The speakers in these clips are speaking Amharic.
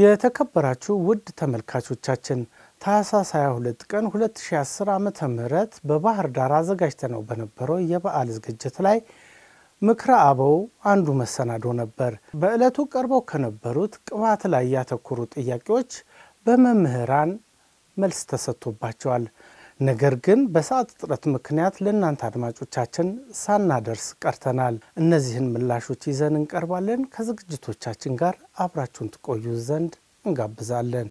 የተከበራችሁ ውድ ተመልካቾቻችን ታህሳስ 22 ቀን 2010 ዓ ም በባህር ዳር አዘጋጅተነው በነበረው የበዓል ዝግጅት ላይ ምክረ አበው አንዱ መሰናዶ ነበር። በዕለቱ ቀርበው ከነበሩት ቅባት ላይ ያተኮሩ ጥያቄዎች በመምህራን መልስ ተሰጥቶባቸዋል። ነገር ግን በሰዓት እጥረት ምክንያት ለእናንተ አድማጮቻችን ሳናደርስ ቀርተናል። እነዚህን ምላሾች ይዘን እንቀርባለን። ከዝግጅቶቻችን ጋር አብራችሁን ትቆዩ ዘንድ እንጋብዛለን።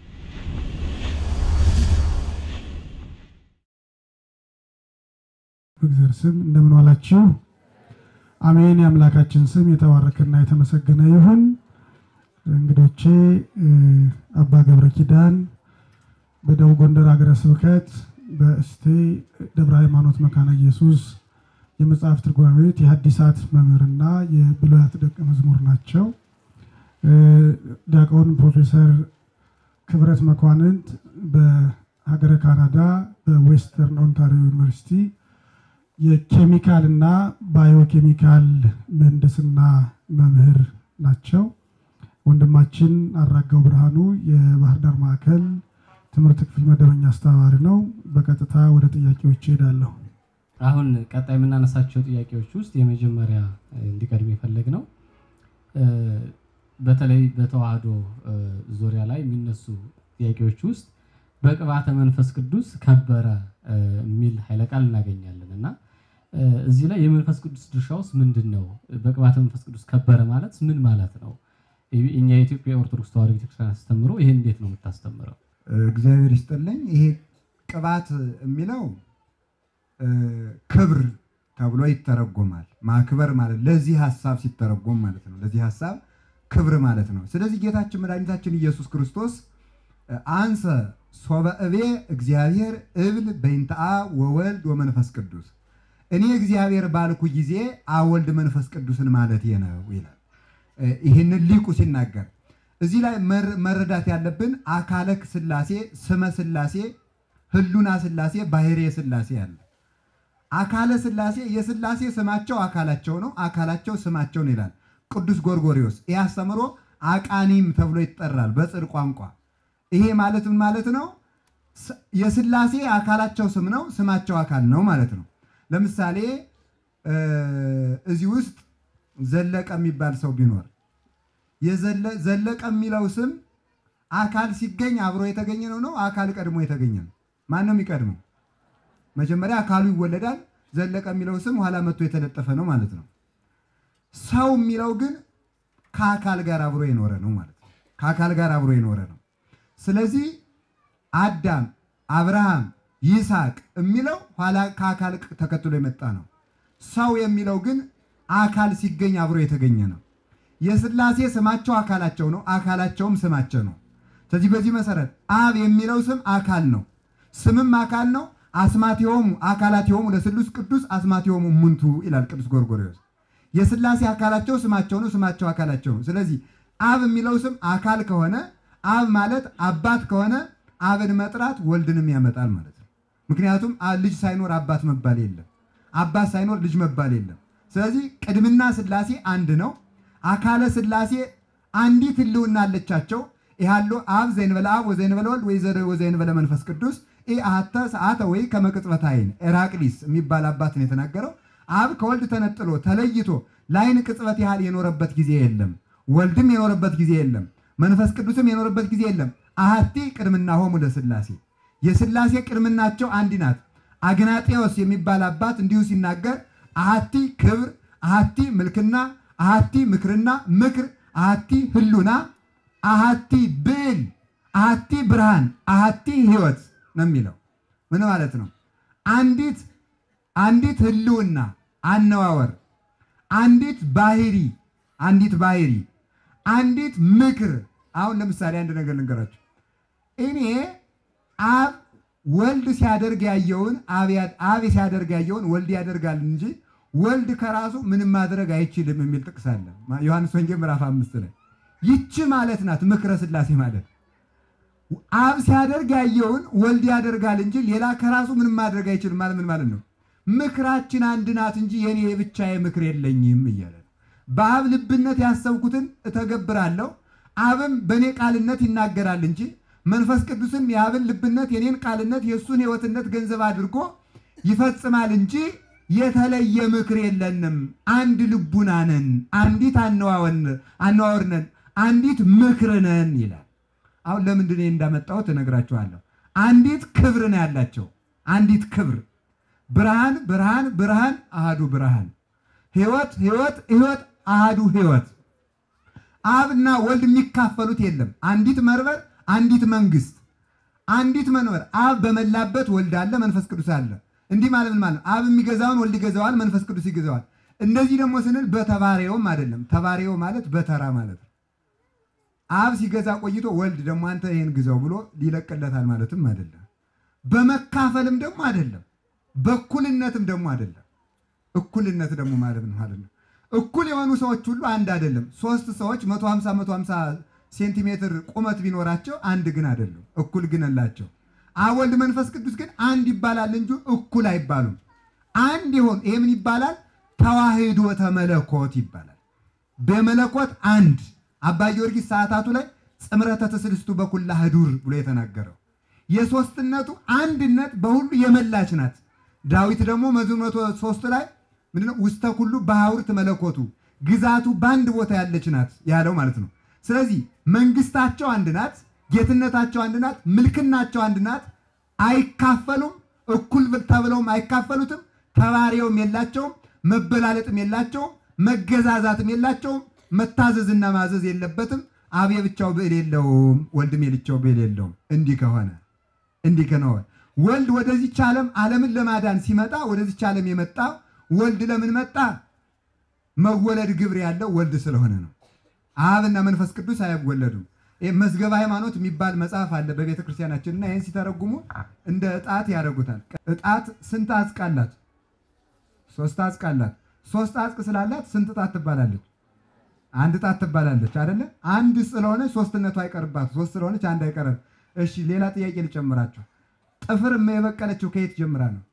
በእግዚአብሔር ስም እንደምን ዋላችሁ? አሜን። የአምላካችን ስም የተባረከና የተመሰገነ ይሁን። እንግዶቼ አባ ገብረ ኪዳን በደቡብ ጎንደር ሀገረ ስብከት በእስቴ ደብረ ሃይማኖት መካነ ኢየሱስ የመጽሐፍ ትርጓሜ ቤት የሐዲሳት መምህርና የብሉያት ደቀ መዝሙር ናቸው። ዲያቆን ፕሮፌሰር ክብረት መኳንንት በሀገረ ካናዳ በዌስተርን ኦንታሪዮ ዩኒቨርሲቲ የኬሚካል እና ባዮኬሚካል ምህንድስና መምህር ናቸው። ወንድማችን አራጋው ብርሃኑ የባህር ዳር ማዕከል ትምህርት ክፍል መደበኛ አስተባባሪ ነው። በቀጥታ ወደ ጥያቄዎች እሄዳለሁ። አሁን ቀጣይ የምናነሳቸው ጥያቄዎች ውስጥ የመጀመሪያ እንዲቀድም የፈለግ ነው በተለይ በተዋህዶ ዙሪያ ላይ የሚነሱ ጥያቄዎች ውስጥ በቅባተ መንፈስ ቅዱስ ከበረ የሚል ኃይለ ቃል እናገኛለን እና እዚህ ላይ የመንፈስ ቅዱስ ድርሻውስ ምንድን ነው? በቅባተ መንፈስ ቅዱስ ከበረ ማለት ምን ማለት ነው? እኛ የኢትዮጵያ ኦርቶዶክስ ተዋህዶ ቤተክርስቲያን አስተምሮ ይሄን እንዴት ነው የምታስተምረው? እግዚአብሔር ይስጥልኝ። ይሄ ቅባት የሚለው ክብር ተብሎ ይተረጎማል። ማክበር ማለት ለዚህ ሀሳብ ሲተረጎም ማለት ነው። ለዚህ ሀሳብ ክብር ማለት ነው። ስለዚህ ጌታችን መድኃኒታችን ኢየሱስ ክርስቶስ አንሰ ሶበ እቤ እግዚአብሔር እብል በይንተአ ወወልድ ወመንፈስ ቅዱስ እኔ እግዚአብሔር ባልኩ ጊዜ አወልድ መንፈስ ቅዱስን ማለት ነው ይላል። ይህንን ሊቁ ሲናገር እዚህ ላይ መረዳት ያለብን አካለ ሥላሴ፣ ስመ ሥላሴ፣ ህሉና ሥላሴ፣ ባህሬ ሥላሴ አለ። አካለ ሥላሴ የሥላሴ ስማቸው አካላቸው ነው፣ አካላቸው ስማቸው ነው ይላል ቅዱስ ጎርጎሪዎስ። ይህ አስተምሮ አቃኒም ተብሎ ይጠራል በጽር ቋንቋ። ይሄ ማለት ምን ማለት ነው? የሥላሴ አካላቸው ስም ነው፣ ስማቸው አካል ነው ማለት ነው። ለምሳሌ እዚህ ውስጥ ዘለቀ የሚባል ሰው ቢኖር ዘለቀ የሚለው ስም አካል ሲገኝ አብሮ የተገኘ ነው ነው አካል ቀድሞ የተገኘ ነው? ማን ነው የሚቀድመው? መጀመሪያ አካሉ ይወለዳል። ዘለቀ የሚለው ስም ኋላ መጥቶ የተለጠፈ ነው ማለት ነው። ሰው የሚለው ግን ከአካል ጋር አብሮ የኖረ ነው ማለት ነው። ከአካል ጋር አብሮ የኖረ ነው። ስለዚህ አዳም፣ አብርሃም፣ ይስሐቅ የሚለው ኋላ ከአካል ተከትሎ የመጣ ነው። ሰው የሚለው ግን አካል ሲገኝ አብሮ የተገኘ ነው። የሥላሴ ስማቸው አካላቸው ነው፣ አካላቸውም ስማቸው ነው። ስለዚህ በዚህ መሰረት አብ የሚለው ስም አካል ነው፣ ስምም አካል ነው። አስማቲሆሙ አካላቲሆሙ ለስሉስ ቅዱስ አስማቲሆሙ ሙንቱ ይላል ቅዱስ ጎርጎርዮስ። የሥላሴ አካላቸው ስማቸው ነው፣ ስማቸው አካላቸው ነው። ስለዚህ አብ የሚለው ስም አካል ከሆነ አብ ማለት አባት ከሆነ አብን መጥራት ወልድንም ያመጣል ማለት ነው። ምክንያቱም ልጅ ሳይኖር አባት መባል የለም፣ አባት ሳይኖር ልጅ መባል የለም። ስለዚህ ቅድምና ሥላሴ አንድ ነው። አካለ ሥላሴ አንዲት ህልውና አለቻቸው። ይሃሉ አብ ዘይንበለ አብ ወዘይንበለ ወልድ ወዘይንበለ መንፈስ ቅዱስ አተ ሰዓተ ወይ ከመቅጽበት አይን ኤራቅሊስ የሚባል አባት ነው የተናገረው። አብ ከወልድ ተነጥሎ ተለይቶ ለአይን ቅጽበት ያህል የኖረበት ጊዜ የለም። ወልድም የኖረበት ጊዜ የለም። መንፈስ ቅዱስም የኖረበት ጊዜ የለም። አሐቲ ቅድምና ሆሙ ለሥላሴ የሥላሴ ቅድምናቸው አንድ ናት። አግናጤዎስ የሚባል አባት እንዲሁ ሲናገር አሐቲ ክብር፣ አሐቲ ምልክና አሐቲ ምክርና ምክር አሐቲ ህሉና አሐቲ ብዕል አሐቲ ብርሃን አሐቲ ህይወት ነው የሚለው። ምን ማለት ነው? አንዲት አንዲት ህልውና አነዋወር፣ አንዲት ባህሪ አንዲት ባህሪ አንዲት ምክር። አሁን ለምሳሌ አንድ ነገር ልንገራችሁ። እኔ አብ ወልድ ሲያደርግ ያየውን አብ ሲያደርግ ያየውን ወልድ ያደርጋል እንጂ ወልድ ከራሱ ምንም ማድረግ አይችልም የሚል ጥቅስ አለ ዮሐንስ ወንጌል ምዕራፍ አምስት ላይ ይቺ ማለት ናት ምክረ ሥላሴ ማለት አብ ሲያደርግ ያየውን ወልድ ያደርጋል እንጂ ሌላ ከራሱ ምንም ማድረግ አይችልም ማለት ምን ማለት ነው ምክራችን አንድ ናት እንጂ የኔ የብቻዬ ምክር የለኝም እያለ ነው በአብ ልብነት ያሰብኩትን እተገብራለሁ አብም በእኔ ቃልነት ይናገራል እንጂ መንፈስ ቅዱስም የአብን ልብነት የኔን ቃልነት የእሱን ሕይወትነት ገንዘብ አድርጎ ይፈጽማል እንጂ የተለየ ምክር የለንም። አንድ ልቡና ነን፣ አንዲት አነዋወር ነን፣ አንዲት ምክር ነን ይላል። አሁን ለምንድን ነው እንዳመጣሁት እነግራችኋለሁ። አንዲት ክብር ነው ያላቸው። አንዲት ክብር ብርሃን ብርሃን ብርሃን አሃዱ ብርሃን ሕይወት ሕይወት ሕይወት አሃዱ ሕይወት አብና ወልድ የሚካፈሉት የለም። አንዲት መንበር አንዲት መንግስት አንዲት መንበር አብ በመላበት ወልድ አለ፣ መንፈስ ቅዱስ አለ። እንዲህ ማለት ምን ማለት ነው? አብ የሚገዛውን ወልድ ይገዛዋል፣ መንፈስ ቅዱስ ይገዛዋል። እንደዚህ ደግሞ ስንል በተባሬውም አይደለም። ተባሬው ማለት በተራ ማለት ነው። አብ ሲገዛ ቆይቶ ወልድ ደግሞ አንተ ይሄን ግዛው ብሎ ሊለቅለታል ማለትም አይደለም። በመካፈልም ደግሞ አይደለም። በእኩልነትም ደግሞ አይደለም። እኩልነት ደግሞ ማለት ነው ማለት ነው። እኩል የሆኑ ሰዎች ሁሉ አንድ አይደለም። ሶስት ሰዎች 150 150 ሴንቲሜትር ቁመት ቢኖራቸው አንድ ግን አይደለም። እኩል ግን አላቸው። አብ ወልድ መንፈስ ቅዱስ ግን አንድ ይባላል እንጂ እኩል አይባሉም። አንድ ይሆን ይሄ ምን ይባላል? ተዋህዶ ተመለኮት ይባላል። በመለኮት አንድ አባ ጊዮርጊስ ሰዓታቱ ላይ ጽምረተ ትስልስቱ በኩላ ህዱር ብሎ የተናገረው የሶስትነቱ አንድነት በሁሉ የመላች ናት። ዳዊት ደግሞ መዝሙር መቶ ሶስት ላይ ምንድነው ውስተ ኩሉ በሐውርት መለኮቱ ግዛቱ በአንድ ቦታ ያለች ናት ያለው ማለት ነው። ስለዚህ መንግስታቸው አንድ ናት፣ ጌትነታቸው አንድ ናት፣ ምልክናቸው አንድ ናት። አይካፈሉም፣ እኩል ተብለውም አይካፈሉትም። ተባሪውም የላቸውም፣ መበላለጥም የላቸውም፣ መገዛዛትም የላቸውም። መታዘዝና ማዘዝ የለበትም። አብ የብቻው ብዕል የለውም፣ ወልድም የልቻው ብዕል የለውም። እንዲህ ከሆነ እንዲህ ከሆነ ወልድ ወደዚች ዓለም ዓለምን ለማዳን ሲመጣ ወደዚች ዓለም የመጣ ወልድ ለምን መጣ? መወለድ ግብር ያለው ወልድ ስለሆነ ነው። አብና መንፈስ ቅዱስ አይወለዱም። ይህ መዝገበ ሃይማኖት የሚባል መጽሐፍ አለ በቤተ ክርስቲያናችን እና ይህን ሲተረጉሙ እንደ እጣት ያደርጉታል። እጣት ስንት አጽቅ አላት? ሶስት አጽቅ አላት። ሶስት አጽቅ ስላላት ስንት እጣት ትባላለች? አንድ እጣት ትባላለች አይደለ? አንድ ስለሆነች ሶስትነቱ አይቀርባት። ሶስት ስለሆነች አንድ አይቀርም። እሺ ሌላ ጥያቄ ልጨምራቸው። ጥፍር የበቀለችው ከየት ጀምራ ነው?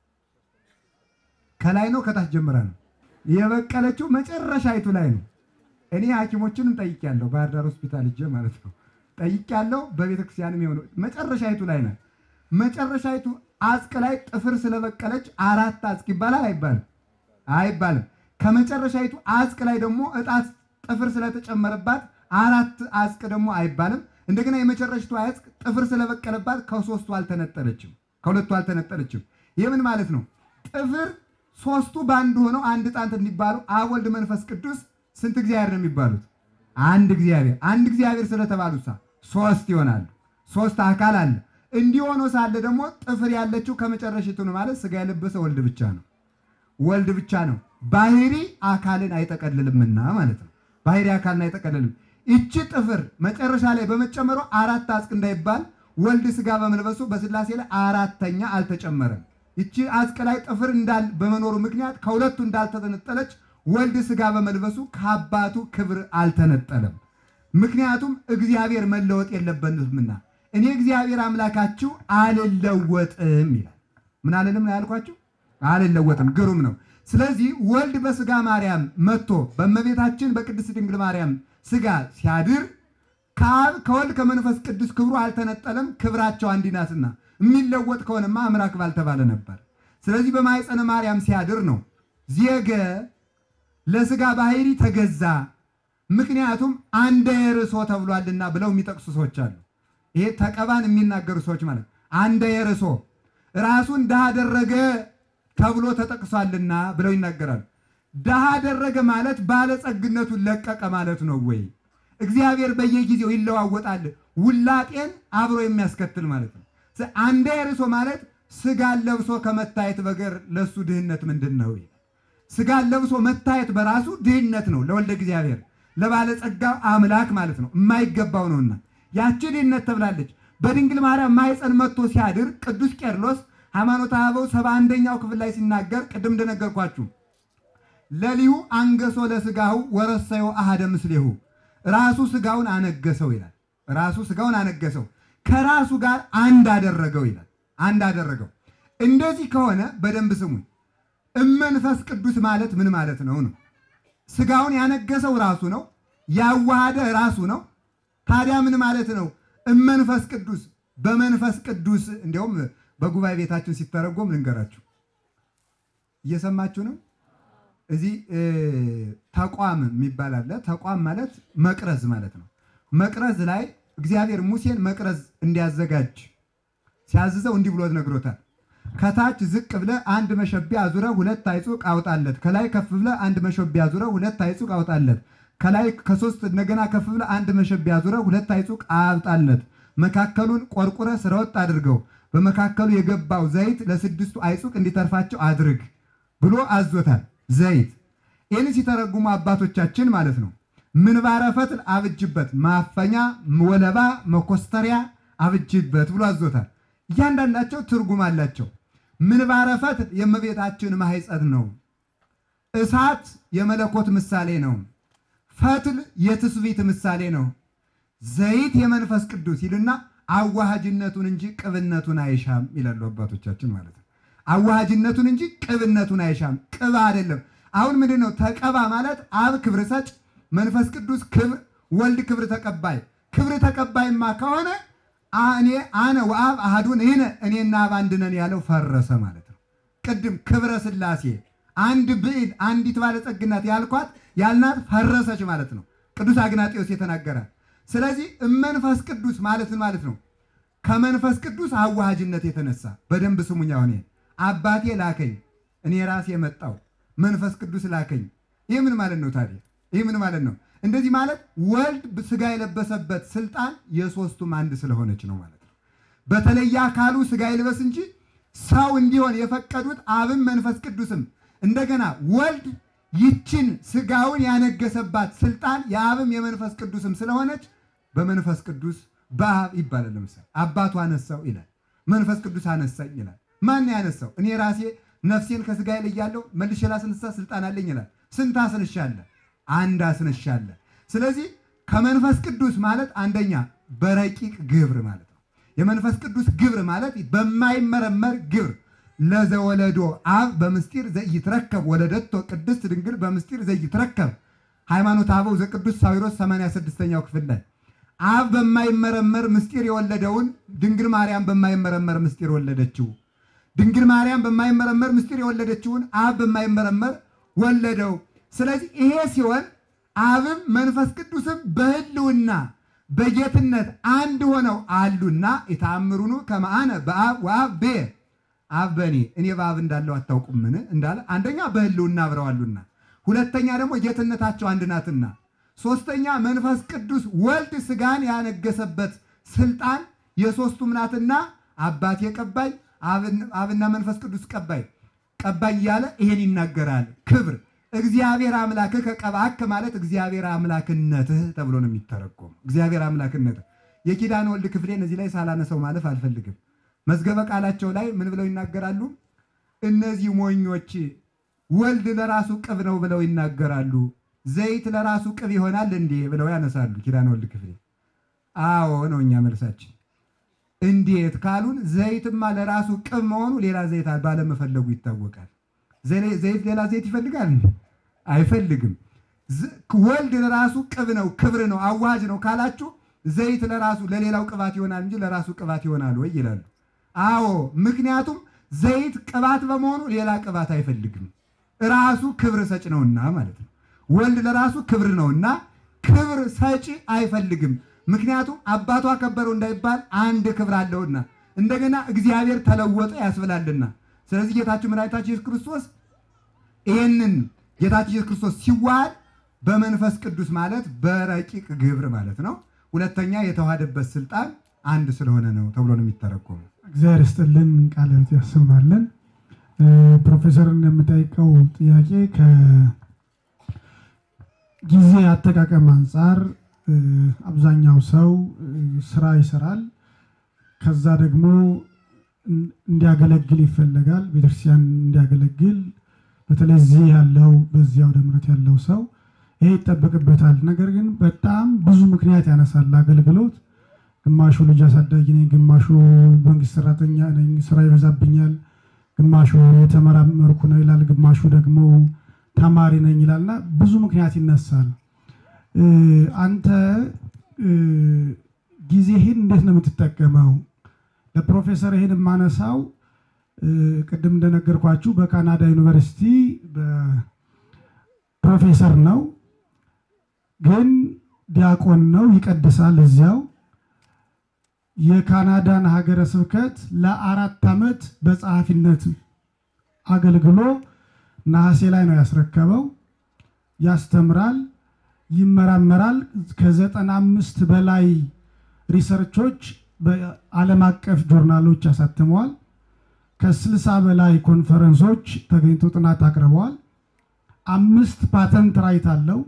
ከላይ ነው ከታች ጀምራ ነው? የበቀለችው መጨረሻይቱ ላይ ነው። እኔ ሐኪሞችንም ጠይቄያለሁ። ባህር ዳር ሆስፒታል ሂጄ ማለት ነው ጠይቄያለሁ። በቤተ ክርስቲያንም የሆነ መጨረሻይቱ ላይ ናት። መጨረሻይቱ አጽቅ ላይ ጥፍር ስለበቀለች አራት አጽቅ ይባላል አይባልም? አይባልም። ከመጨረሻይቱ አጽቅ ላይ ደግሞ እጣት ጥፍር ስለተጨመረባት አራት አጽቅ ደግሞ አይባልም። እንደገና የመጨረሻይቱ አጽቅ ጥፍር ስለበቀለባት ከሶስቱ አልተነጠለችም፣ ከሁለቱ አልተነጠለችም። ይህ ምን ማለት ነው? ጥፍር ሶስቱ በአንድ ሆነው አንድ ጣንት እንዲባሉ አብ ወልድ መንፈስ ቅዱስ ስንት እግዚአብሔር ነው የሚባሉት? አንድ እግዚአብሔር። አንድ እግዚአብሔር ስለተባሉ ሳ ሶስት ይሆናሉ። ሶስት አካል አለ። እንዲህ ሆኖ ሳለ ደግሞ ጥፍር ያለችው ከመጨረሻይቱ ነው ማለት ስጋ የለበሰ ወልድ ብቻ ነው። ወልድ ብቻ ነው። ባህሪ አካልን አይጠቀልልምና ማለት ነው። ባህሪ አካልን አይጠቀልልም። ይቺ ጥፍር መጨረሻ ላይ በመጨመሯ አራት አጽቅ እንዳይባል ወልድ ስጋ በመልበሱ በስላሴ ላይ አራተኛ አልተጨመረም። ይቺ አጽቅ ላይ ጥፍር እንዳል በመኖሩ ምክንያት ከሁለቱ እንዳልተነጠለች ወልድ ስጋ በመልበሱ ከአባቱ ክብር አልተነጠለም። ምክንያቱም እግዚአብሔር መለወጥ የለበትምና እኔ እግዚአብሔር አምላካችሁ አልለወጥም ይላል። ምን አልልም ነው ያልኳችሁ? አልለወጥም። ግሩም ነው። ስለዚህ ወልድ በስጋ ማርያም መጥቶ በእመቤታችን በቅድስት ድንግል ማርያም ስጋ ሲያድር ከአብ ከወልድ ከመንፈስ ቅዱስ ክብሩ አልተነጠለም። ክብራቸው አንድ ናትና የሚለወጥ ከሆነማ አምላክ ባልተባለ ነበር። ስለዚህ በማኅፀነ ማርያም ሲያድር ነው ዜገ ለስጋ ባህሪ ተገዛ፣ ምክንያቱም አንደ የርሶ ተብሏልና ብለው የሚጠቅሱ ሰዎች አሉ። ይሄ ተቀባን የሚናገሩ ሰዎች ማለት አንደ የርሶ ራሱን ድሃ አደረገ ተብሎ ተጠቅሷልና ብለው ይናገራሉ። ድሃ አደረገ ማለት ባለጸግነቱን ለቀቀ ማለት ነው ወይ? እግዚአብሔር በየጊዜው ይለዋወጣል። ውላጤን አብሮ የሚያስከትል ማለት ነው። አንደ የርሶ ማለት ስጋን ለብሶ ከመታየት በገር ለሱ ድህነት ምንድን ነው? ስጋን ለብሶ መታየት በራሱ ድህነት ነው ለወልደ እግዚአብሔር ለባለጸጋው አምላክ ማለት ነው። የማይገባው ነውና ያቺ ድህነት ተብላለች። በድንግል ማርያም ማኅፀን መጥቶ ሲያድር ቅዱስ ቄርሎስ ሃይማኖተ አበው ሰባ አንደኛው ክፍል ላይ ሲናገር ቅድም እንደነገርኳችሁ ለሊሁ አንገሶ ለስጋሁ ወረሰዮ አሃደ ምስሌሁ ራሱ ስጋውን አነገሰው ይላል። ራሱ ስጋውን አነገሰው ከራሱ ጋር አንድ አደረገው ይላል። አንድ አደረገው። እንደዚህ ከሆነ በደንብ ስሙኝ። እመንፈስ ቅዱስ ማለት ምን ማለት ነው ነው? ስጋውን ያነገሰው ራሱ ነው። ያዋሃደ ራሱ ነው። ታዲያ ምን ማለት ነው? እመንፈስ ቅዱስ በመንፈስ ቅዱስ እንዲያውም በጉባኤ ቤታችን ሲተረጎም ልንገራችሁ። እየሰማችሁ ነው። እዚህ ተቋም የሚባል አለ። ተቋም ማለት መቅረዝ ማለት ነው። መቅረዝ ላይ እግዚአብሔር ሙሴን መቅረዝ እንዲያዘጋጅ ሲያዝዘው እንዲህ ብሎ ነግሮታል። ከታች ዝቅ ብለ አንድ መሸቢያ አዙረ ሁለት አይጹቅ አውጣለት። ከላይ ከፍ ብለ አንድ መሸቢያ አዙረ ሁለት አይጹቅ አውጣለት። ከላይ ከሶስት እንደገና ከፍ ብለ አንድ መሸቢያ አዙረ ሁለት አይጹቅ አውጣለት። መካከሉን ቆርቁረ ስረወጥ አድርገው። በመካከሉ የገባው ዘይት ለስድስቱ አይጹቅ እንዲተርፋቸው አድርግ ብሎ አዞታል። ዘይት ይህን ሲተረጉሙ አባቶቻችን ማለት ነው ምንባረ ፈትል አብጅበት፣ ማፈኛ ወለባ፣ መኮስተሪያ አብጅበት ብሎ አዞታል። እያንዳንዳቸው ትርጉም አላቸው። ምንባረ ፈትል የእመቤታችን ማኅፀን ነው። እሳት የመለኮት ምሳሌ ነው። ፈትል የትስብእት ምሳሌ ነው። ዘይት የመንፈስ ቅዱስ ይልና አዋሃጅነቱን እንጂ ቅብነቱን አይሻም ይላሉ አባቶቻችን ማለት ነው። አዋሃጅነቱን እንጂ ቅብነቱን አይሻም። ቅብ አይደለም። አሁን ምንድን ነው ተቀባ ማለት አብ ክብር ሰጭ፣ መንፈስ ቅዱስ ክብር፣ ወልድ ክብር ተቀባይ። ክብር ተቀባይማ ከሆነ እኔ አነ ወአብ አሐዱን ይህነ እኔና አብ አንድ ነን ያለው ፈረሰ ማለት ነው። ቅድም ክብረ ሥላሴ አንድ ብዕል አንዲት ባለጸግናት ያልኳት ያልናት ፈረሰች ማለት ነው። ቅዱስ አግናጤዎስ የተናገራል። ስለዚህ እመንፈስ ቅዱስ ማለት ማለት ነው ከመንፈስ ቅዱስ አዋሃጅነት የተነሳ በደንብ ስሙኝ። አሁን አባቴ ላከኝ እኔ ራሴ የመጣው መንፈስ ቅዱስ ላከኝ። ይህ ምን ማለት ነው ታዲያ? ይህ ምን ማለት ነው? እንደዚህ ማለት ወልድ ስጋ የለበሰበት ስልጣን የሶስቱም አንድ ስለሆነች ነው ማለት ነው። በተለየ አካሉ ስጋ ይልበስ እንጂ ሰው እንዲሆን የፈቀዱት አብም መንፈስ ቅዱስም እንደገና ወልድ ይችን ስጋውን ያነገሰባት ስልጣን የአብም የመንፈስ ቅዱስም ስለሆነች በመንፈስ ቅዱስ በአብ ይባላል። ለምሳሌ አባቱ አነሳው ይላል፣ መንፈስ ቅዱስ አነሳኝ ይላል። ማን ያነሳው? እኔ ራሴ ነፍሴን ከስጋ እለያለሁ መልሼ ላስነሳ ስልጣን አለኝ ይላል። ስንት አስነሻለ? አንድ አስነሻለ። ስለዚህ ከመንፈስ ቅዱስ ማለት አንደኛ በረቂቅ ግብር ማለት ነው። የመንፈስ ቅዱስ ግብር ማለት በማይመረመር ግብር ለዘወለዶ አብ በምስጢር ዘይትረከብ ወለደቶ ቅድስት ድንግል በምስጢር ዘይትረከብ ሃይማኖት አበው ዘቅዱስ ሳዊሮስ 86ኛው ክፍል ላይ አብ በማይመረመር ምስጢር የወለደውን ድንግል ማርያም በማይመረመር ምስጢር ወለደችው። ድንግል ማርያም በማይመረመር ምስጢር የወለደችውን አብ በማይመረመር ወለደው። ስለዚህ ይሄ ሲሆን አብም መንፈስ ቅዱስም በሕልውና በጌትነት አንድ ሆነው አሉና የተአምሩኑ ከመአነ በአብ ወአብ ቤ አብ በእኔ እኔ በአብ እንዳለው አታውቁምን እንዳለ አንደኛ በሕልውና አብረዋሉና፣ ሁለተኛ ደግሞ ጌትነታቸው አንድ ናትና፣ ሶስተኛ መንፈስ ቅዱስ ወልድ ስጋን ያነገሰበት ስልጣን የሶስቱም ናትና አባቴ ቀባይ አብና መንፈስ ቅዱስ ቀባይ ቀባይ እያለ ይሄን ይናገራል። ክብር እግዚአብሔር አምላክህ ከቀባክ ማለት እግዚአብሔር አምላክነትህ ተብሎ ነው የሚተረጎም። እግዚአብሔር አምላክነትህ የኪዳን ወልድ ክፍሌን እዚህ ላይ ሳላነሰው ማለፍ አልፈልግም። መዝገበ ቃላቸው ላይ ምን ብለው ይናገራሉ? እነዚህ ሞኞች ወልድ ለራሱ ቅብ ነው ብለው ይናገራሉ። ዘይት ለራሱ ቅብ ይሆናል እንዴ ብለው ያነሳሉ። ኪዳን ወልድ ክፍሌ አዎ ነው እኛ መልሳችን። እንዴት ካሉን ዘይትማ ለራሱ ቅብ መሆኑ ሌላ ዘይት ባለመፈለጉ ይታወቃል። ዘይት ሌላ ዘይት ይፈልጋል? አይፈልግም። ወልድ ለራሱ ቅብ ነው፣ ክብር ነው፣ አዋጅ ነው ካላችሁ ዘይት ለራሱ ለሌላው ቅባት ይሆናል እንጂ ለራሱ ቅባት ይሆናል ወይ ይላሉ። አዎ፣ ምክንያቱም ዘይት ቅባት በመሆኑ ሌላ ቅባት አይፈልግም። ራሱ ክብር ሰጭ ነውና ማለት ነው። ወልድ ለራሱ ክብር ነውና ክብር ሰጪ አይፈልግም። ምክንያቱም አባቱ አከበረው እንዳይባል አንድ ክብር አለውና እንደገና እግዚአብሔር ተለወጠ ያስብላልና። ስለዚህ ጌታችን መድኃኒታችን ኢየሱስ ክርስቶስ ይህንን ጌታችን ኢየሱስ ክርስቶስ ሲዋሃድ በመንፈስ ቅዱስ ማለት በረቂቅ ግብር ማለት ነው። ሁለተኛ የተዋሃደበት ስልጣን አንድ ስለሆነ ነው ተብሎ ነው የሚተረጎመው። እግዚአብሔር ይስጥልን፣ ቃለ ሕይወት ያሰማልን። ፕሮፌሰርን የምጠይቀው ጥያቄ ከጊዜ አጠቃቀም አንጻር አብዛኛው ሰው ስራ ይሰራል። ከዛ ደግሞ እንዲያገለግል ይፈለጋል። ቤተክርስቲያን እንዲያገለግል በተለይ እዚህ ያለው በዚህ አውደ ምሕረት ያለው ሰው ይሄ ይጠበቅበታል። ነገር ግን በጣም ብዙ ምክንያት ያነሳል አገልግሎት። ግማሹ ልጅ አሳዳጊ ነኝ፣ ግማሹ መንግስት ሰራተኛ ነኝ፣ ስራ ይበዛብኛል፣ ግማሹ የተመራመርኩ ነው ይላል፣ ግማሹ ደግሞ ተማሪ ነኝ ይላልና ብዙ ምክንያት ይነሳል። አንተ ጊዜህን እንዴት ነው የምትጠቀመው? ለፕሮፌሰር ይህን የማነሳው ቅድም እንደነገርኳችሁ በካናዳ ዩኒቨርሲቲ ፕሮፌሰር ነው፣ ግን ዲያቆን ነው፣ ይቀድሳል እዚያው። የካናዳን ሀገረ ስብከት ለአራት ዓመት በጸሐፊነት አገልግሎ ነሐሴ ላይ ነው ያስረከበው። ያስተምራል፣ ይመራመራል። ከዘጠና አምስት በላይ ሪሰርቾች በዓለም አቀፍ ጆርናሎች አሳትመዋል። ከስልሳ በላይ ኮንፈረንሶች ተገኝቶ ጥናት አቅርበዋል። አምስት ፓተንት ራይት አለው።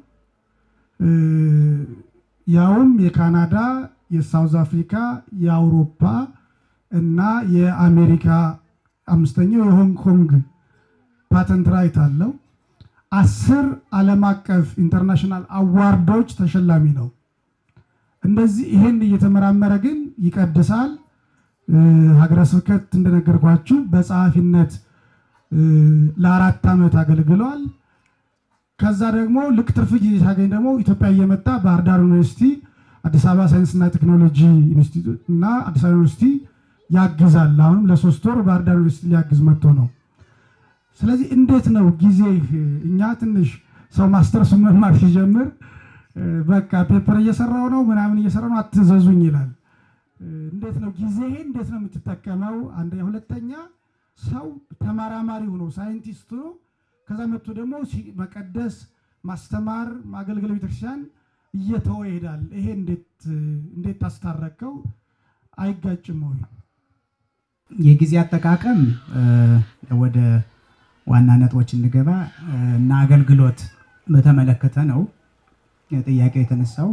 ያውም የካናዳ፣ የሳውዝ አፍሪካ፣ የአውሮፓ እና የአሜሪካ አምስተኛው የሆንግ ኮንግ ፓተንት ራይት አለው። አስር ዓለም አቀፍ ኢንተርናሽናል አዋርዶች ተሸላሚ ነው። እንደዚህ ይሄን እየተመራመረ ግን ይቀድሳል። ሀገረ ስብከት እንደነገርኳችሁ በጸሐፊነት ለአራት ዓመት አገልግሏል። ከዛ ደግሞ ልክ ትርፍ ጊዜ ሲያገኝ ደግሞ ኢትዮጵያ እየመጣ ባህር ዳር ዩኒቨርሲቲ፣ አዲስ አበባ ሳይንስና ቴክኖሎጂ ኢንስቲትዩት እና አዲስ አበባ ዩኒቨርሲቲ ያግዛል። አሁንም ለሶስት ወር ባህር ዳር ዩኒቨርሲቲ ሊያግዝ መጥቶ ነው። ስለዚህ እንዴት ነው ጊዜ እኛ ትንሽ ሰው ማስተርሱ መማር ሲጀምር በቃ ፔፐር እየሰራው ነው ምናምን እየሰራ ነው አትዘዙኝ ይላል። እንዴት ነው ጊዜህን እንዴት ነው የምትጠቀመው? አንደኛ። ሁለተኛ ሰው ተመራማሪ ሆኖ ሳይንቲስት ሆኖ ከዛ መጥቶ ደግሞ መቀደስ፣ ማስተማር፣ ማገልገል ቤተክርስቲያን እየተወ ይሄዳል። ይሄ እንዴት ታስታረቀው? አይጋጭም ወይ? የጊዜ አጠቃቀም ወደ ዋና ነጥቦች እንገባ እና አገልግሎት በተመለከተ ነው ጥያቄው የተነሳው።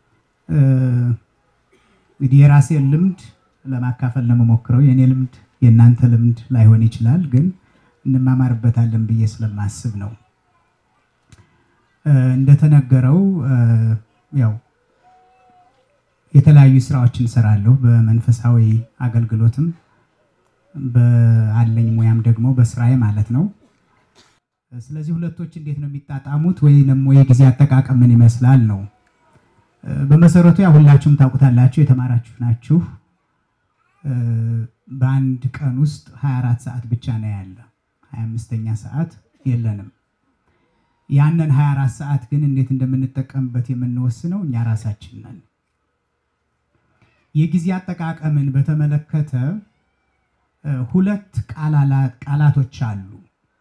እንግዲህ የራሴን ልምድ ለማካፈል ነው የምሞክረው። የእኔ ልምድ የእናንተ ልምድ ላይሆን ይችላል፣ ግን እንማማርበታለን ብዬ ስለማስብ ነው። እንደተነገረው ያው የተለያዩ ስራዎችን እሰራለሁ በመንፈሳዊ አገልግሎትም በአለኝ ሙያም ደግሞ በስራዬ ማለት ነው። ስለዚህ ሁለቶች እንዴት ነው የሚጣጣሙት ወይ ደግሞ የጊዜ አጠቃቀም ምን ይመስላል ነው። በመሰረቱ ያው ሁላችሁም ታውቁታላችሁ፣ የተማራችሁ ናችሁ። በአንድ ቀን ውስጥ 24 ሰዓት ብቻ ነው ያለ፣ 25ኛ ሰዓት የለንም። ያንን 24 ሰዓት ግን እንዴት እንደምንጠቀምበት የምንወስነው እኛ ራሳችን ነን። የጊዜ አጠቃቀምን በተመለከተ ሁለት ቃላቶች አሉ።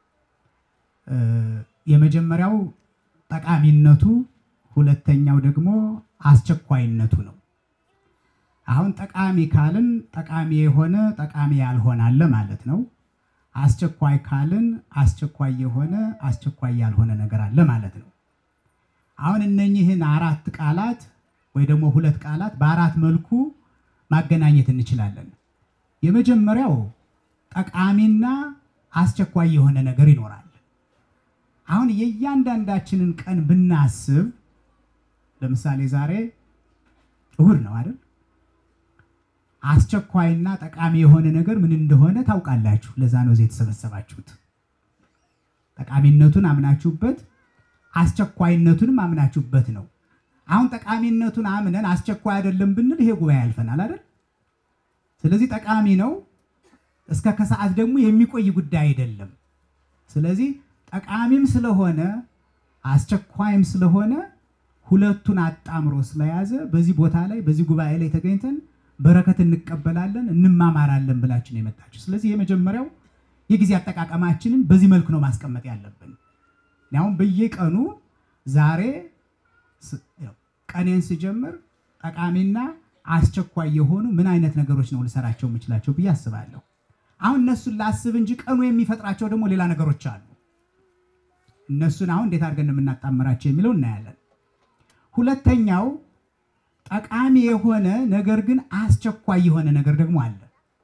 የመጀመሪያው ጠቃሚነቱ፣ ሁለተኛው ደግሞ አስቸኳይነቱ ነው። አሁን ጠቃሚ ካልን ጠቃሚ የሆነ ጠቃሚ ያልሆነ አለ ማለት ነው። አስቸኳይ ካልን አስቸኳይ የሆነ አስቸኳይ ያልሆነ ነገር አለ ማለት ነው። አሁን እነኚህን አራት ቃላት ወይ ደግሞ ሁለት ቃላት በአራት መልኩ ማገናኘት እንችላለን። የመጀመሪያው ጠቃሚና አስቸኳይ የሆነ ነገር ይኖራል። አሁን የእያንዳንዳችንን ቀን ብናስብ ለምሳሌ ዛሬ እሁድ ነው አይደል? አስቸኳይና ጠቃሚ የሆነ ነገር ምን እንደሆነ ታውቃላችሁ። ለዛ ነው እዚህ የተሰበሰባችሁት። ጠቃሚነቱን አምናችሁበት አስቸኳይነቱንም አምናችሁበት ነው። አሁን ጠቃሚነቱን አምነን አስቸኳይ አይደለም ብንል ይሄ ጉባኤ ያልፈናል አይደል? ስለዚህ ጠቃሚ ነው፣ እስከ ከሰዓት ደግሞ የሚቆይ ጉዳይ አይደለም። ስለዚህ ጠቃሚም ስለሆነ አስቸኳይም ስለሆነ ሁለቱን አጣምሮ ስለያዘ በዚህ ቦታ ላይ በዚህ ጉባኤ ላይ ተገኝተን በረከት እንቀበላለን፣ እንማማራለን ብላችሁ ነው የመጣችሁ። ስለዚህ የመጀመሪያው የጊዜ አጠቃቀማችንን በዚህ መልኩ ነው ማስቀመጥ ያለብን። አሁን በየቀኑ ዛሬ ቀኔን ስጀምር ጠቃሚና አስቸኳይ የሆኑ ምን አይነት ነገሮች ነው ልሰራቸው የምችላቸው ብዬ አስባለሁ። አሁን እነሱን ላስብ እንጂ ቀኑ የሚፈጥራቸው ደግሞ ሌላ ነገሮች አሉ። እነሱን አሁን እንዴት አድርገን የምናጣምራቸው የሚለው እናያለን። ሁለተኛው ጠቃሚ የሆነ ነገር ግን አስቸኳይ የሆነ ነገር ደግሞ አለ።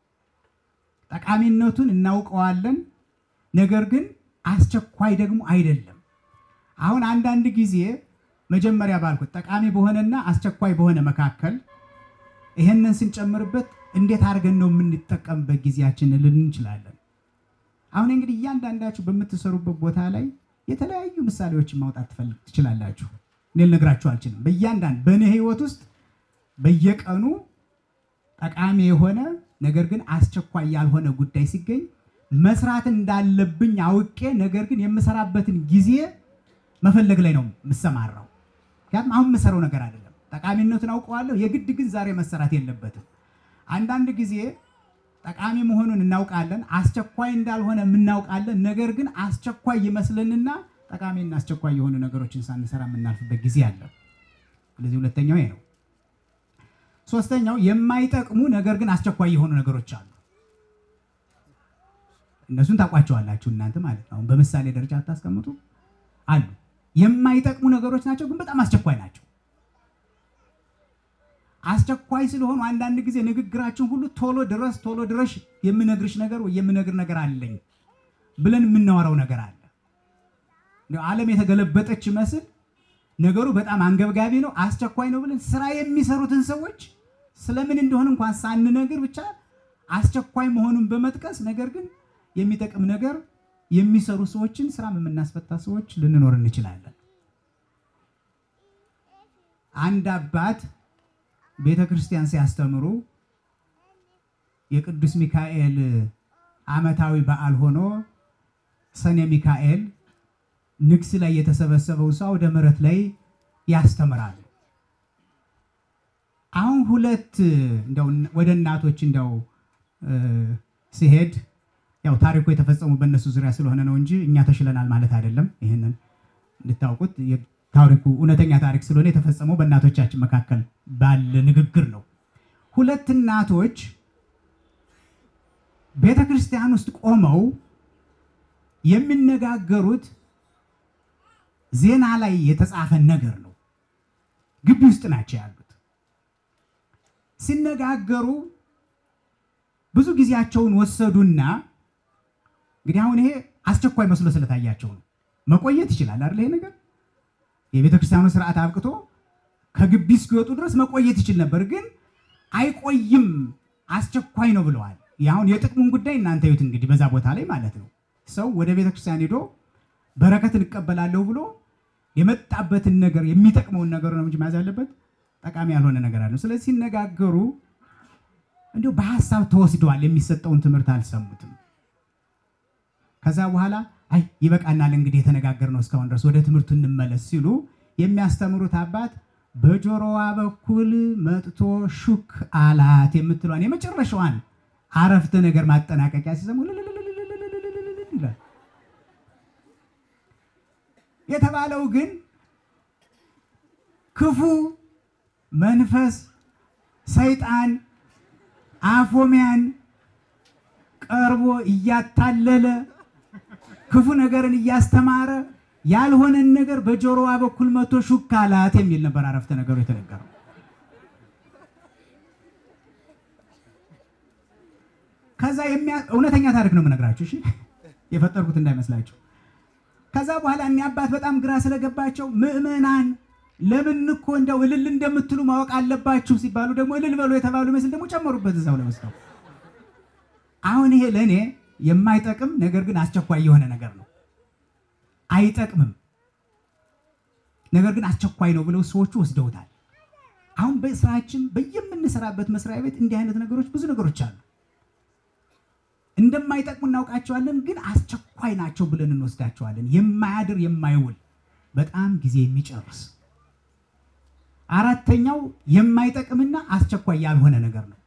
ጠቃሚነቱን እናውቀዋለን፣ ነገር ግን አስቸኳይ ደግሞ አይደለም። አሁን አንዳንድ ጊዜ መጀመሪያ ባልኩት ጠቃሚ በሆነና አስቸኳይ በሆነ መካከል ይሄንን ስንጨምርበት እንዴት አድርገን ነው የምንጠቀምበት ጊዜያችንን ልን እንችላለን። አሁን እንግዲህ እያንዳንዳችሁ በምትሰሩበት ቦታ ላይ የተለያዩ ምሳሌዎችን ማውጣት ትችላላችሁ። እኔ ልነግራችሁ አልችልም። በእያንዳንድ በእኔ ህይወት ውስጥ በየቀኑ ጠቃሚ የሆነ ነገር ግን አስቸኳይ ያልሆነ ጉዳይ ሲገኝ መስራት እንዳለብኝ አውቄ ነገር ግን የምሰራበትን ጊዜ መፈለግ ላይ ነው የምሰማራው። ምክንያቱም አሁን የምሰራው ነገር አይደለም። ጠቃሚነቱን አውቀዋለሁ። የግድ ግን ዛሬ መሰራት የለበትም። አንዳንድ ጊዜ ጠቃሚ መሆኑን እናውቃለን፣ አስቸኳይ እንዳልሆነ የምናውቃለን። ነገር ግን አስቸኳይ ይመስለንና ጠቃሚና አስቸኳይ የሆኑ ነገሮችን ሳንሰራ የምናልፍበት ጊዜ አለ። ስለዚህ ሁለተኛው ይሄ ነው። ሶስተኛው የማይጠቅሙ ነገር ግን አስቸኳይ የሆኑ ነገሮች አሉ። እነሱን ታውቋቸዋላችሁ እናንተ ማለት ነው። አሁን በምሳሌ ደረጃ አታስቀምጡ አሉ። የማይጠቅሙ ነገሮች ናቸው፣ ግን በጣም አስቸኳይ ናቸው። አስቸኳይ ስለሆኑ አንዳንድ ጊዜ ንግግራችን ሁሉ ቶሎ ድረስ ቶሎ ድረሽ የምነግርሽ ነገር ወይ የምነግር ነገር አለኝ ብለን የምናወራው ነገር አለ። እንደው ዓለም የተገለበጠች ይመስል ነገሩ በጣም አንገብጋቢ ነው፣ አስቸኳይ ነው ብለን ስራ የሚሰሩትን ሰዎች ስለምን እንደሆነ እንኳን ሳንነግር ብቻ አስቸኳይ መሆኑን በመጥቀስ ነገር ግን የሚጠቅም ነገር የሚሰሩ ሰዎችን ስራም የምናስፈታ ሰዎች ልንኖር እንችላለን። አንድ አባት ቤተ ክርስቲያን ሲያስተምሩ የቅዱስ ሚካኤል ዓመታዊ በዓል ሆኖ ሰኔ ሚካኤል ንግስ ላይ የተሰበሰበው ሰው አውደ ምሕረት ላይ ያስተምራሉ። አሁን ሁለት እንደው ወደ እናቶች እንደው ሲሄድ ያው ታሪኩ የተፈጸሙ በእነሱ ዙሪያ ስለሆነ ነው እንጂ እኛ ተሽለናል ማለት አይደለም። ይህንን እንድታውቁት ታሪኩ እውነተኛ ታሪክ ስለሆነ የተፈጸመው በእናቶቻችን መካከል ባለ ንግግር ነው። ሁለት እናቶች ቤተ ክርስቲያን ውስጥ ቆመው የሚነጋገሩት ዜና ላይ የተጻፈ ነገር ነው። ግቢ ውስጥ ናቸው ያሉት። ሲነጋገሩ ብዙ ጊዜያቸውን ወሰዱና እንግዲህ አሁን ይሄ አስቸኳይ መስሎ ስለታያቸው ነው። መቆየት ይችላል አይደል? ይሄ ነገር የቤተ ክርስቲያኑ ስርዓት አብቅቶ ከግቢ እስኪወጡ ድረስ መቆየት ይችል ነበር፣ ግን አይቆይም፣ አስቸኳይ ነው ብለዋል። አሁን የጥቅሙን ጉዳይ እናንተ ዩት እንግዲህ በዛ ቦታ ላይ ማለት ነው። ሰው ወደ ቤተ ክርስቲያን ሄዶ በረከትን እቀበላለሁ ብሎ የመጣበትን ነገር የሚጠቅመውን ነገር ነው እንጂ መያዝ ያለበት ጠቃሚ ያልሆነ ነገር አለ። ስለዚህ ሲነጋገሩ እንዲሁ በሀሳብ ተወስደዋል። የሚሰጠውን ትምህርት አልሰሙትም። ከዛ በኋላ አይ ይበቃናል እንግዲህ የተነጋገርነው እስካሁን ድረስ ወደ ትምህርቱ እንመለስ ሲሉ የሚያስተምሩት አባት በጆሮዋ በኩል መጥቶ ሹክ አላት የምትለዋን የመጨረሻዋን አረፍተ ነገር ማጠናቀቂያ ሲሰሙ ይላል። የተባለው ግን ክፉ መንፈስ ሰይጣን አፎሚያን ቀርቦ እያታለለ ክፉ ነገርን እያስተማረ ያልሆነን ነገር በጆሮዋ በኩል መቶ ሹክ አላት የሚል ነበር አረፍተ ነገሩ የተነገረው። ከዛ እውነተኛ ታሪክ ነው የምነግራችሁ፣ እሺ የፈጠርኩት እንዳይመስላችሁ። ከዛ በኋላ እኒ አባት በጣም ግራ ስለገባቸው ምዕመናን ለምን እኮ እንደው እልል እንደምትሉ ማወቅ አለባችሁ ሲባሉ ደግሞ እልል በሉ የተባሉ ይመስል ደግሞ ጨመሩበት እዛው ለመስለው። አሁን ይሄ ለእኔ የማይጠቅም ነገር ግን አስቸኳይ የሆነ ነገር ነው። አይጠቅምም፣ ነገር ግን አስቸኳይ ነው ብለው ሰዎቹ ወስደውታል። አሁን በስራችን በየምንሰራበት መስሪያ ቤት እንዲህ አይነት ነገሮች ብዙ ነገሮች አሉ። እንደማይጠቅሙ እናውቃቸዋለን፣ ግን አስቸኳይ ናቸው ብለን እንወስዳቸዋለን። የማያድር የማይውል በጣም ጊዜ የሚጨርስ አራተኛው የማይጠቅምና አስቸኳይ ያልሆነ ነገር ነው።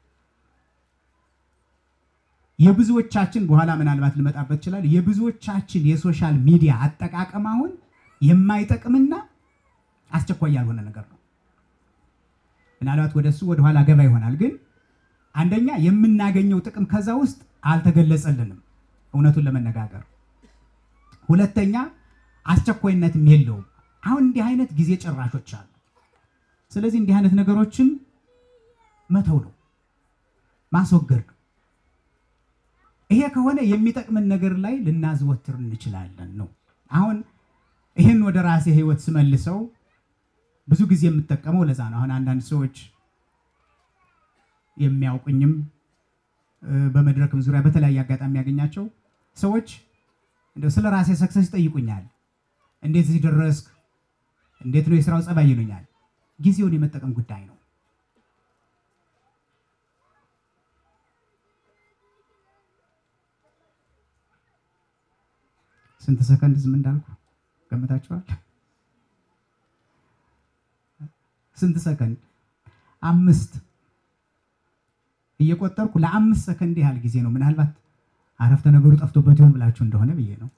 የብዙዎቻችን በኋላ ምናልባት ልመጣበት ይችላል። የብዙዎቻችን የሶሻል ሚዲያ አጠቃቀም አሁን የማይጠቅምና አስቸኳይ ያልሆነ ነገር ነው። ምናልባት ወደ እሱ ወደኋላ ገባ ይሆናል። ግን አንደኛ የምናገኘው ጥቅም ከዛ ውስጥ አልተገለጸልንም፣ እውነቱን ለመነጋገር ሁለተኛ አስቸኳይነትም የለውም። አሁን እንዲህ አይነት ጊዜ ጭራሾች አሉ። ስለዚህ እንዲህ አይነት ነገሮችን መተው ነው፣ ማስወገድ ነው። ይሄ ከሆነ የሚጠቅምን ነገር ላይ ልናዘወትር እንችላለን ነው። አሁን ይህን ወደ ራሴ ህይወት ስመልሰው ብዙ ጊዜ የምጠቀመው ለዛ ነው። አሁን አንዳንድ ሰዎች የሚያውቁኝም በመድረክም ዙሪያ በተለያየ አጋጣሚ ያገኛቸው ሰዎች እንደው ስለ ራሴ ሰክሰስ ይጠይቁኛል። እንዴት እዚህ ደረስክ? እንዴት ነው የስራው ጸባይ ይሉኛል። ጊዜውን የመጠቀም ጉዳይ ነው። ስንት ሰከንድ ዝም እንዳልኩ ገምታችኋል? ስንት ሰከንድ? አምስት እየቆጠርኩ ለአምስት ሰከንድ ያህል ጊዜ ነው። ምናልባት አረፍተ ነገሩ ጠፍቶበት ይሆን ብላችሁ እንደሆነ ብዬ ነው።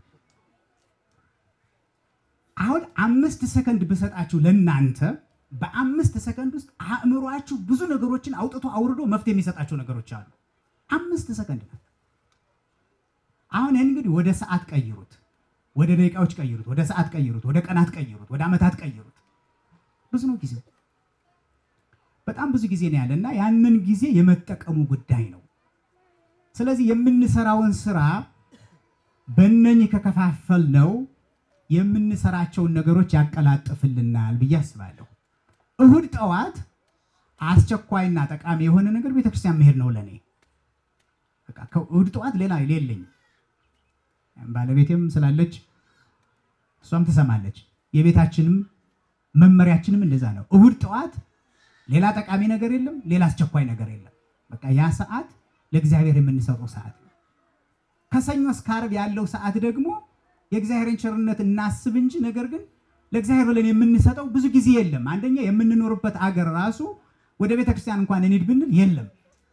አሁን አምስት ሰከንድ ብሰጣችሁ ለእናንተ በአምስት ሰከንድ ውስጥ አእምሯችሁ ብዙ ነገሮችን አውጥቶ አውርዶ መፍትሄ የሚሰጣቸው ነገሮች አሉ። አምስት ሰከንድ ነው። አሁን ይህን እንግዲህ ወደ ሰዓት ቀይሩት፣ ወደ ደቂቃዎች ቀይሩት፣ ወደ ሰዓት ቀይሩት፣ ወደ ቀናት ቀይሩት፣ ወደ ዓመታት ቀይሩት። ብዙ ነው ጊዜ፣ በጣም ብዙ ጊዜ ነው ያለ እና ያንን ጊዜ የመጠቀሙ ጉዳይ ነው። ስለዚህ የምንሰራውን ስራ በእነኝህ ከከፋፈል ነው የምንሰራቸውን ነገሮች ያቀላጥፍልናል ብዬ አስባለሁ። እሁድ ጠዋት አስቸኳይና ጠቃሚ የሆነ ነገር ቤተክርስቲያን መሄድ ነው ለእኔ። በቃ ከእሁድ ጠዋት ሌላ የለኝም። ባለቤቴም ስላለች እሷም ትሰማለች። የቤታችንም መመሪያችንም እንደዛ ነው። እሁድ ጠዋት ሌላ ጠቃሚ ነገር የለም፣ ሌላ አስቸኳይ ነገር የለም። በቃ ያ ሰዓት ለእግዚአብሔር የምንሰጠው ሰዓት ነው። ከሰኞ እስከ ዓርብ ያለው ሰዓት ደግሞ የእግዚአብሔርን ቸርነት እናስብ እንጂ ነገር ግን ለእግዚአብሔር ብለን የምንሰጠው ብዙ ጊዜ የለም። አንደኛ የምንኖርበት አገር ራሱ ወደ ቤተክርስቲያን እንኳን እንሂድ ብንል የለም።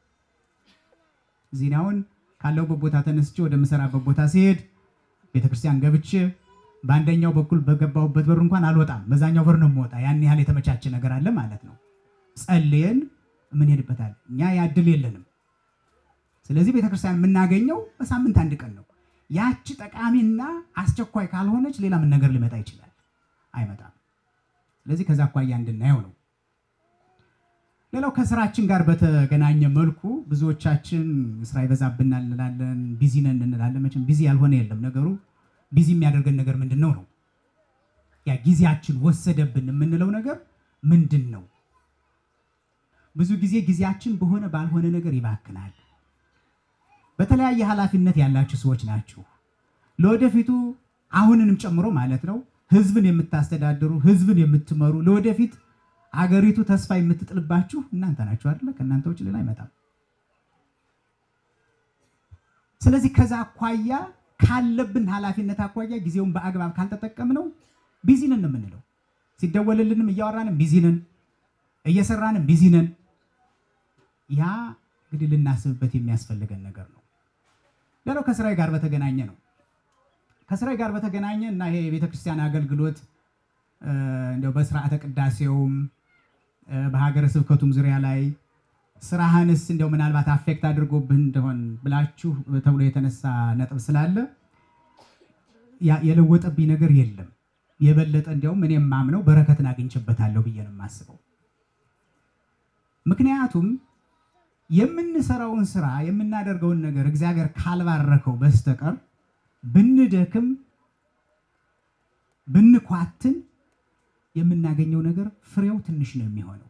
እዚህ አሁን ካለሁበት ቦታ ተነስቼ ወደምሰራበት ቦታ ሲሄድ ቤተክርስቲያን ገብቼ በአንደኛው በኩል በገባሁበት በር እንኳን አልወጣም፣ በዛኛው በር ነው የምወጣ። ያን ያህል የተመቻቸ ነገር አለ ማለት ነው። ጸልየን የምንሄድበታል። እኛ ያ እድል የለንም። ስለዚህ ቤተክርስቲያን የምናገኘው በሳምንት አንድ ቀን ነው። ያቺ ጠቃሚና አስቸኳይ ካልሆነች ሌላ ምን ነገር ሊመጣ ይችላል? አይመጣም። ስለዚህ ከዛ አኳያ እንድናየው ነው። ሌላው ከስራችን ጋር በተገናኘ መልኩ ብዙዎቻችን ስራ ይበዛብናል እንላለን፣ ቢዚ ነን እንላለን። መቼም ቢዚ ያልሆነ የለም። ነገሩ ቢዚ የሚያደርገን ነገር ምንድን ነው ነው ያ ጊዜያችን ወሰደብን የምንለው ነገር ምንድን ነው? ብዙ ጊዜ ጊዜያችን በሆነ ባልሆነ ነገር ይባክናል። በተለያየ ኃላፊነት ያላችሁ ሰዎች ናችሁ። ለወደፊቱ አሁንንም ጨምሮ ማለት ነው ህዝብን የምታስተዳድሩ ህዝብን የምትመሩ ለወደፊት አገሪቱ ተስፋ የምትጥልባችሁ እናንተ ናችሁ አይደለ? ከእናንተ ውጭ ሌላ አይመጣም። ስለዚህ ከዛ አኳያ ካለብን ኃላፊነት አኳያ ጊዜውን በአግባብ ካልተጠቀምነው ቢዚ ነን ነው የምንለው። ሲደወልልንም እያወራንም ቢዚ ነን፣ እየሰራንም ቢዚ ነን። ያ እንግዲህ ልናስብበት የሚያስፈልገን ነገር ነው። ሌላው ከስራዬ ጋር በተገናኘ ነው። ከስራዬ ጋር በተገናኘ እና ይሄ የቤተክርስቲያን አገልግሎት እንደው በስርዓተ ቅዳሴውም በሀገረ ስብከቱም ዙሪያ ላይ ስራህንስ እንደው ምናልባት አፌክት አድርጎብህ እንደሆን ብላችሁ ተብሎ የተነሳ ነጥብ ስላለ የለወጠብኝ ነገር የለም። የበለጠ እንዲያውም እኔ የማምነው በረከትን አግኝቼበታለሁ ብዬ ነው የማስበው። ምክንያቱም የምንሰራውን ስራ የምናደርገውን ነገር እግዚአብሔር ካልባረከው በስተቀር ብንደክም ብንኳትን የምናገኘው ነገር ፍሬው ትንሽ ነው የሚሆነው።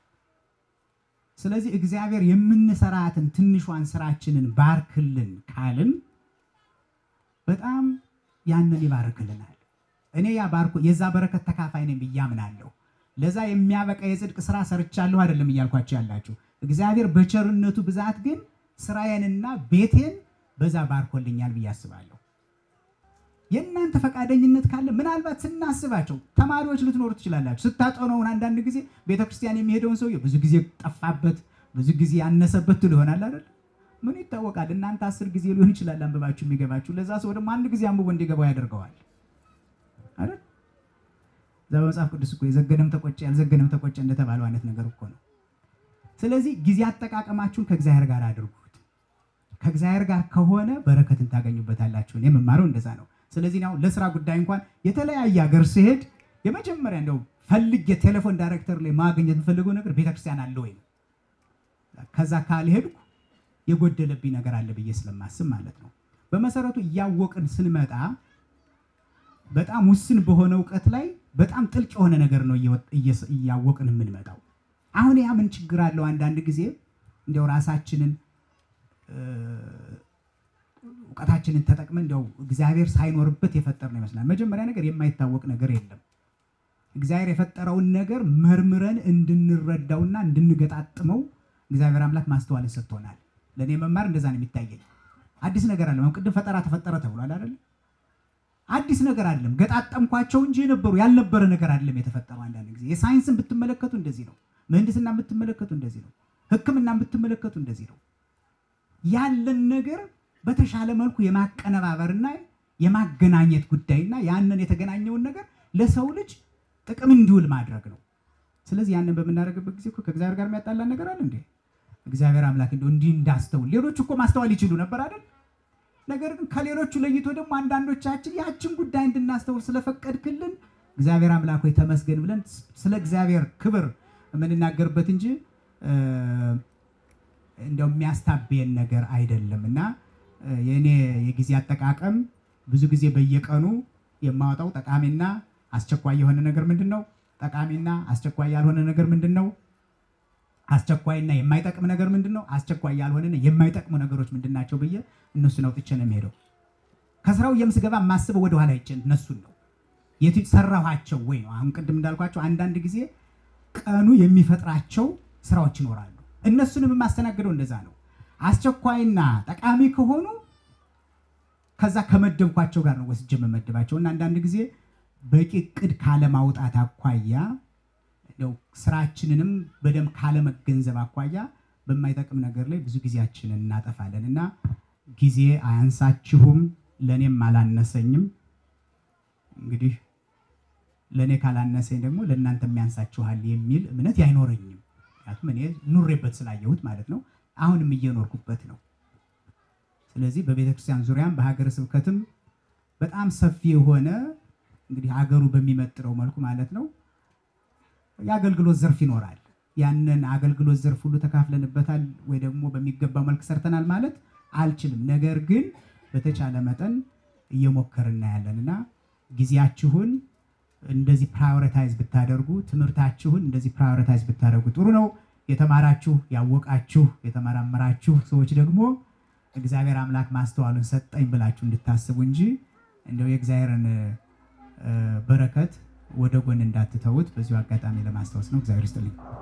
ስለዚህ እግዚአብሔር የምንሰራትን ትንሿን ስራችንን ባርክልን ካልን በጣም ያንን ይባርክልናል። እኔ ያ ባርኮ የዛ በረከት ተካፋይ ነኝ ብዬ አምናለሁ። ለዛ የሚያበቃ የጽድቅ ስራ ሰርቻለሁ አይደለም እያልኳቸው ያላችሁ። እግዚአብሔር በቸርነቱ ብዛት ግን ስራዬንና ቤቴን በዛ ባርኮልኛል ብዬ አስባለሁ። የእናንተ ፈቃደኝነት ካለ ምናልባት ስናስባቸው ተማሪዎች ልትኖሩ ትችላላችሁ። ስታጠነውን አንዳንድ ጊዜ ቤተክርስቲያን የሚሄደውን ሰውዬ ብዙ ጊዜ ጠፋበት፣ ብዙ ጊዜ ያነሰበት ትሉ ይሆናል አይደል? ምን ይታወቃል? እናንተ አስር ጊዜ ሊሆን ይችላል አንብባችሁ የሚገባችሁ። ለዛ ሰው ደግሞ አንድ ጊዜ አንብቦ እንዲገባው ያደርገዋል አይደል? እዛ በመጽሐፍ ቅዱስ እኮ የዘገነም ተቆጨ ያልዘገነም ተቆጨ እንደተባለው አይነት ነገር እኮ ነው። ስለዚህ ጊዜ አጠቃቀማችሁን ከእግዚአብሔር ጋር አድርጉት። ከእግዚአብሔር ጋር ከሆነ በረከትን ታገኙበታላችሁ። እኔ የምማረው እንደዛ ነው። ስለዚህ ያው ለስራ ጉዳይ እንኳን የተለያየ ሀገር ስሄድ የመጀመሪያ እንደው ፈልግ የቴሌፎን ዳይሬክተር ላይ ማግኘት የምፈልገው ነገር ቤተክርስቲያን አለ ወይ ነው። ከዛ ካልሄድኩ የጎደለብኝ ነገር አለ ብዬ ስለማስብ ማለት ነው። በመሰረቱ እያወቅን ስንመጣ በጣም ውስን በሆነ እውቀት ላይ በጣም ጥልቅ የሆነ ነገር ነው እያወቅን የምንመጣው። አሁን ያ ምን ችግር አለው? አንዳንድ ጊዜ እንዲያው ራሳችንን እውቀታችንን ተጠቅመን እንዲያው እግዚአብሔር ሳይኖርበት የፈጠር ነው ይመስላል። መጀመሪያ ነገር የማይታወቅ ነገር የለም። እግዚአብሔር የፈጠረውን ነገር መርምረን እንድንረዳውና እንድንገጣጥመው እግዚአብሔር አምላክ ማስተዋልን ሰጥቶናል። ለእኔ መማር እንደዛ ነው የሚታየኝ። አዲስ ነገር አለ። ቅድም ፈጠራ ተፈጠረ ተብሏል አይደል? አዲስ ነገር አይደለም። ገጣጠምኳቸው እንጂ የነበሩ ያልነበረ ነገር አይደለም የተፈጠረው። አንዳንድ ጊዜ የሳይንስን ብትመለከቱ እንደዚህ ነው። ምህንድስና ብትመለከቱ እንደዚህ ነው። ሕክምና ብትመለከቱ እንደዚህ ነው። ያለን ነገር በተሻለ መልኩ የማቀነባበርና የማገናኘት ጉዳይና ያንን የተገናኘውን ነገር ለሰው ልጅ ጥቅም እንዲውል ማድረግ ነው። ስለዚህ ያንን በምናደርግበት ጊዜ እኮ ከእግዚአብሔር ጋር የሚያጣላን ነገር አለ እንዴ? እግዚአብሔር አምላክ እንደው እንዲህ እንዳስተውል ሌሎቹ እኮ ማስተዋል ይችሉ ነበር አይደል? ነገር ግን ከሌሎቹ ለይቶ ደግሞ አንዳንዶቻችን ያችን ጉዳይ እንድናስተውል ስለፈቀድክልን እግዚአብሔር አምላክ ሆይ ተመስገን ብለን ስለ እግዚአብሔር ክብር የምንናገርበት እንጂ እንደው የሚያስታብየን ነገር አይደለም እና የእኔ የጊዜ አጠቃቀም ብዙ ጊዜ በየቀኑ የማወጣው ጠቃሚና አስቸኳይ የሆነ ነገር ምንድን ነው? ጠቃሚና አስቸኳይ ያልሆነ ነገር ምንድን ነው? አስቸኳይና የማይጠቅም ነገር ምንድን ነው? አስቸኳይ ያልሆነና የማይጠቅሙ ነገሮች ምንድን ናቸው ብዬ እነሱን አውጥቼ ነው የሚሄደው። ከስራው የምስገባ የማስበው ወደኋላ ይጭን እነሱን ነው የት ሰራኋቸው ወይ ነው። አሁን ቅድም እንዳልኳቸው አንዳንድ ጊዜ ቀኑ የሚፈጥራቸው ስራዎች ይኖራሉ። እነሱንም የማስተናግደው እንደዛ ነው። አስቸኳይና ጠቃሚ ከሆኑ ከዛ ከመደብኳቸው ጋር ነው ወስጄ የምመድባቸው እና አንዳንድ ጊዜ በቂ እቅድ ካለማውጣት አኳያ እንደው ስራችንንም በደንብ ካለመገንዘብ አኳያ በማይጠቅም ነገር ላይ ብዙ ጊዜያችንን እናጠፋለን እና ጊዜ አያንሳችሁም፣ ለእኔም አላነሰኝም። እንግዲህ ለእኔ ካላነሰኝ ደግሞ ለእናንተ የሚያንሳችኋል የሚል እምነት አይኖረኝም። ምክንያቱም እኔ ኑሬበት ስላየሁት ማለት ነው። አሁንም እየኖርኩበት ነው። ስለዚህ በቤተክርስቲያን ዙሪያም በሀገረ ስብከትም በጣም ሰፊ የሆነ እንግዲህ ሀገሩ በሚመጥረው መልኩ ማለት ነው የአገልግሎት ዘርፍ ይኖራል። ያንን አገልግሎት ዘርፍ ሁሉ ተካፍለንበታል ወይ ደግሞ በሚገባ መልክ ሰርተናል ማለት አልችልም። ነገር ግን በተቻለ መጠን እየሞከርን ያለን እና ጊዜያችሁን እንደዚህ ፕራዮሪታይዝ ብታደርጉ፣ ትምህርታችሁን እንደዚህ ፕራዮሪታይዝ ብታደርጉ ጥሩ ነው። የተማራችሁ ያወቃችሁ፣ የተመራመራችሁ ሰዎች ደግሞ እግዚአብሔር አምላክ ማስተዋሉን ሰጠኝ ብላችሁ እንድታስቡ እንጂ እንደው የእግዚአብሔርን በረከት ወደ ጎን እንዳትተዉት በዚሁ አጋጣሚ ለማስታወስ ነው። እግዚአብሔር ይስጥልኝ።